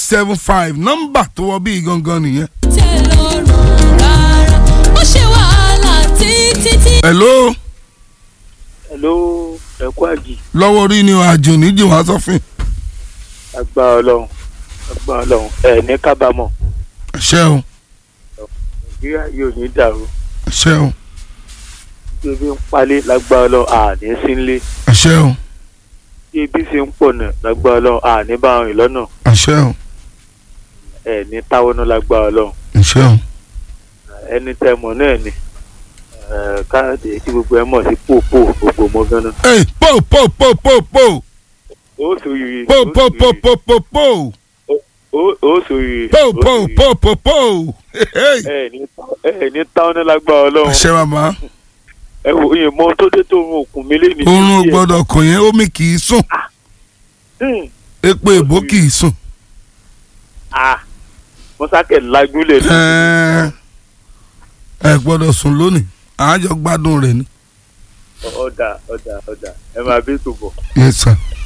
seven five nọ́mbà tó wọ bí gangan nìyẹn. tẹ́ lọ́rùn rárá ó ṣe wàhálà títí tí. hello hello ẹkú àjì lọ́wọ́ orí ni àjò níjì wá sọ́fìn. agbára ọlọ́run agbára ọlọ́run ẹ ní kábàámọ̀ ẹ̀ṣẹ́ o nàìjíríà yóò ní dàrú ẹ̀ṣẹ́ o bí ebi ń palẹ̀ lágbára ọlọ́run àní sínlé ẹ̀ṣẹ́ o bí ebi sì ń pọ̀ náà lágbára ọlọ́run àní bá rìn lọ́nà ẹ̀ṣẹ́ o ẹ ní táwọnú lágbára ọlọ́run ẹ̀ṣẹ́ o ẹni tẹ mọ̀ náà ni ẹ, káàdì tí gbogbo ẹ mọ̀ sí pòpò gbogbo mọ́ gánà ey po po po po po ó sòrìrì po po po po po po ó sòrìrì po po po po po hey. ẹ ní ẹ ní táwọnú lágbára ọlọ́run ẹ̀ṣẹ́ bàbá ẹ wò ìyẹn mọ tó dé tó ń òkun mi lé ní. oorun ò gbọ́dọ̀ kàn yẹn omi kì í sùn Hmm. epo èbó kì í sùn. ah mọ́sákẹ̀ lajúlẹ̀ ní. ẹ ẹ gbọ́dọ̀ sùn lónìí àájọ gbádùn rẹ̀ ni. ọ̀dà ọ̀dà ọ̀dà ẹ máa bí tòbọ̀. yes sir.